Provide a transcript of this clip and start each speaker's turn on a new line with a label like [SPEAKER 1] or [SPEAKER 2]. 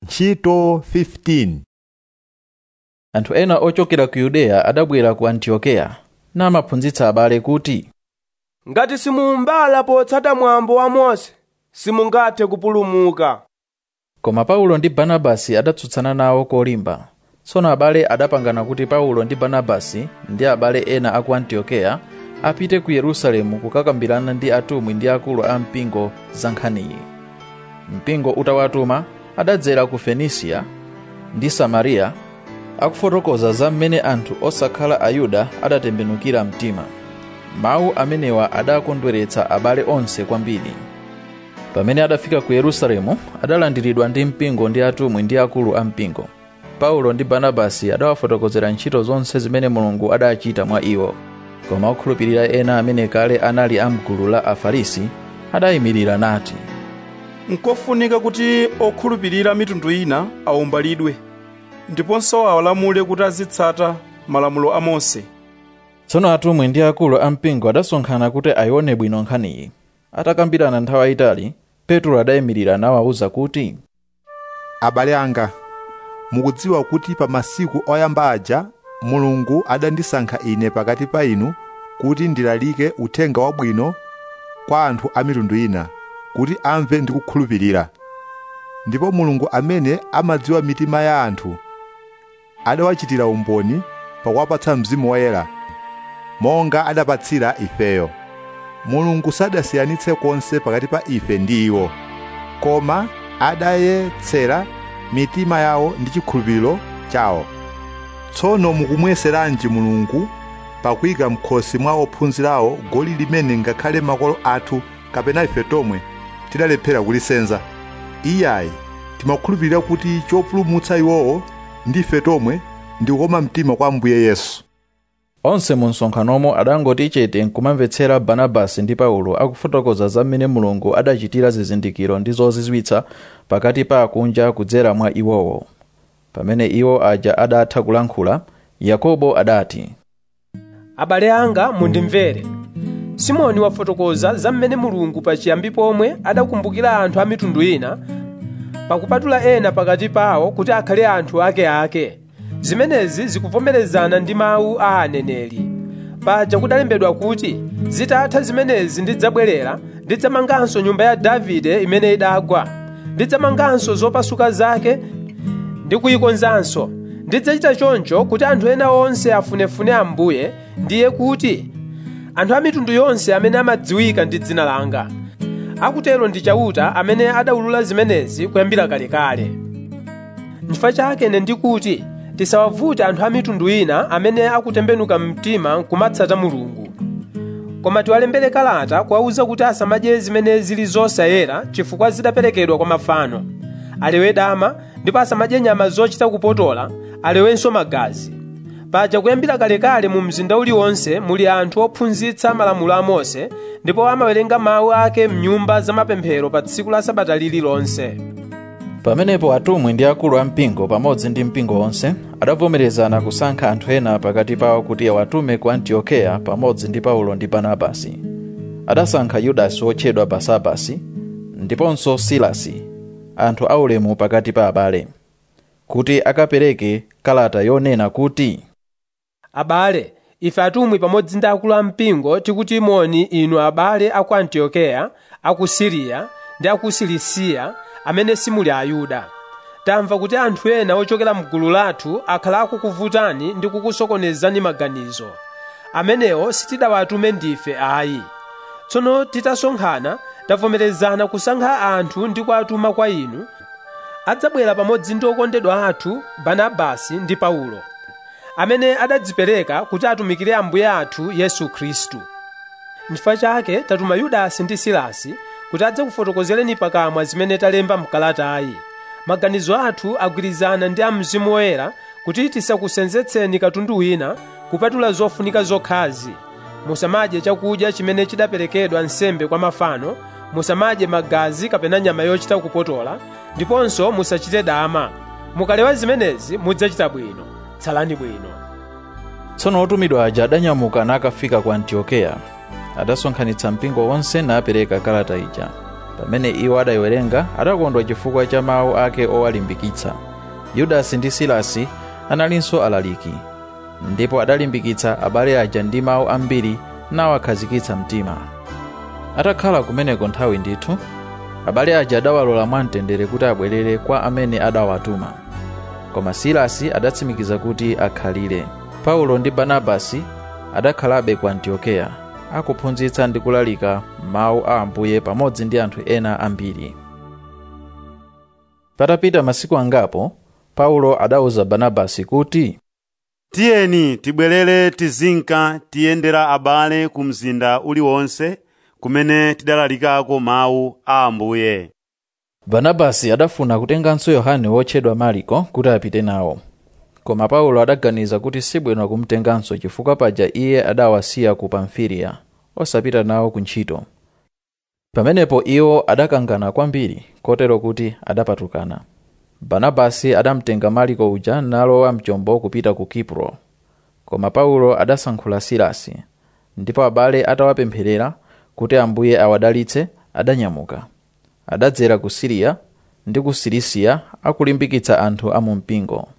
[SPEAKER 1] ntchito 15
[SPEAKER 2] anthu ena ochokera ku yudeya adabwera ku antiokeya namaphunzitsa abale kuti
[SPEAKER 3] ngati simumbala potsata mwambo wa mose simungathe kupulumuka
[SPEAKER 2] koma paulo ndi barnabasi adatsutsana nawo kolimba tsono abale adapangana kuti paulo ndi barnabasi ndi abale ena aku antiokeya apite ku yerusalemu kukakambirana ndi atumwi ndi akulu a mpingo za nkhaniyi mpingo utawatuma adadzera ku fenisiya ndi samariya akufotokoza za mmene anthu osakhala ayuda adatembenukira mtima mawu amenewa adakondweretsa abale onse kwambiri pamene adafika ku yerusalemu adalandiridwa ndi mpingo ndi atumwi ndi akulu a mpingo paulo ndi barnabasi adawafotokozera ntchito zonse zimene mulungu adachita mwa iwo koma okhulupirira ena amene kale anali a mgulu la afarisi adayimirira nati
[SPEAKER 4] nkofunika kuti okhulupirira mitundu ina awumbalidwe ndiponso awalamule kuti azitsata malamulo a mose
[SPEAKER 2] tsono atumwi ndi akulu a mpingo adasonkhana kuti ayione bwino nkhaniyi atakambirana nthawi yayitali petro adayimirira nawawuza kuti
[SPEAKER 1] abale anga mukudziwa kuti pa masiku oyamba aja mulungu adandisankha ine pakati pa inu kuti ndilalike uthenga wabwino kwa anthu a mitundu ina kuti amve ndi kukhulupirira ndipo mulungu amene amadziwa mitima ya anthu adawachitira umboni pakuwapatsa mzimu woyera monga adapatsira ifeyo mulungu sadasiyanitse konse pakati pa ife ndi iwo koma adayetsera mitima yawo ndi chikhulupiriro chawo tsono mukumweseranji mulungu pakuyika m'khosi mwa ophunzirawo goli limene ngakhale makolo athu kapena ife tomwe tidalephera kulisenza iyayi timakhulupirira kuti chopulumutsa iwowo ndi ife tomwe ndi kukoma mtima kwa ambuye yesu
[SPEAKER 2] onse mu msonkhanomo adangoti chete nkumamvetsera barnabasi ndi paulo akufotokoza za mmene mulungu adachitira zizindikiro ndi zozizwitsa pakati pa akunja kudzera mwa iwowo pamene iwo aja adatha kulankhula yakobo adati
[SPEAKER 3] abale anga mundimvere simoni wafotokoza za mmene mulungu pachiyambi pomwe adakumbukira anthu a mitundu ina pakupatula ena pakati pawo kuti akhale anthu akeake zimenezi zikuvomerezana ndi mawu a aneneri paja kudalembedwa kuti zitatha zimenezi ndidzabwerera ndidzamanganso nyumba ya davide imene idagwa ndidzamanganso zopasuka zake ndi kuyikonzanso ndidzachita choncho kuti anthu ena onse afunefune ambuye ndiye kuti anthu a mitundu yonse amene amadziwika ndi dzina langa akutero ndi chauta amene adawulula zimenezi kuyambira kalekale n'chifukwa chake ine ndikuti tisawavute anthu a mitundu ina amene akutembenuka mtima nkumatsata mulungu koma tiwalembere kalata kuwawuza kuti asamadye zimene zili zosayera chifukwa zidaperekedwa kwa mafano alewe dama ndipo asamadye nyama zochita kupotola alewenso magazi paja kuyambira kalekale mu mzinda uliwonse muli anthu ophunzitsa malamulo a mose ndipo amawerenga mawu ake mnyumba zamapemphero pa tsiku la sabata lililonse
[SPEAKER 2] pamenepo atumwi ndi akulu a mpingo pamodzi ndi mpingo wonse adavomerezana kusankha anthu ena pakati pawo kuti awatume ku antiokeya pamodzi ndi paulo ndi barnabasi adasankha yudasi wotchedwa basabasi ndiponso silasi anthu aulemu pakati pa abale kuti akapereke kalata yonena kuti
[SPEAKER 3] abale ife atumwi pamodzi ndi akulu a mpingo tikuti moni inu abale aku antiokeya aku siriya ndi aku silisiya amene simuli ayuda tamva kuti anthu ena ochokera mgulu lathu akhala akukuvutani ndi kukusokonezani maganizo amenewo sitidawatume ndife ayi tsono titasonkhana tavomerezana kusankha anthu ndi kuwatuma kwa inu adzabwera pamodzi ndi okondedwa athu barnabasi ndi paulo amene adadzipereka kuti atumikire ambuye athu yesu khristu n'chifukwa chake tatuma yudasi ndi silasi kuti adzakufotokozereni pakamwa zimene talemba mkalatayi maganizo athu agwirizana ndi a mzimu woyera kuti tisakusenzetseni katundu wina kupatula zofunika zokhazi musamadye chakudya chimene chidaperekedwa nsembe kwa mafano musamadye magazi kapena nyama yochita kupotola ndiponso musachite dama mukalewa zimenezi mudzachita bwino tsalani bwino
[SPEAKER 2] tsono otumidwa aja adanyamuka nakafika ku antiokeya adasonkhanitsa mpingo wonse napereka kalata ija pamene iwo adayiwerenga adakondwa chifukwa cha mawu ake owalimbikitsa yudasi ndi silasi analinso alaliki ndipo adalimbikitsa abale aja ndi mawu ambiri nawakhazikitsa mtima atakhala kumeneko nthawi ndithu abale aja adawalola mwamtendere kuti abwerere kwa amene adawatuma koma silasi adatsimikiza kuti akhalire paulo ndi barnabasi adakhalabe ku antiokeya akuphunzitsa ndi kulalika mawu a ambuye pamodzi ndi anthu ena ambiri patapita masiku angapo paulo adauza barnabasi kuti
[SPEAKER 5] tiyeni tibwerere tizinka tiyendera abale ku mzinda uliwonse kumene tidalalikako mawu a ambuye
[SPEAKER 2] barnabasi adafuna kutenganso yohane wotchedwa mariko kuti apite nawo koma paulo adaganiza kuti sibwino kumtenganso chifukwa paja iye adawasiya ku pamfiliya osapita nawo ku ntchito pamenepo iwo adakangana kwambiri kotero kuti adapatukana barnabasi adamtenga mariko uja nalowa mchombo kupita ku kipro koma paulo adasankhula silasi ndipo abale atawapempherera kuti ambuye awadalitse adanyamuka adadzera ku siriya ndi ku silisiya akulimbikitsa anthu a mu mpingo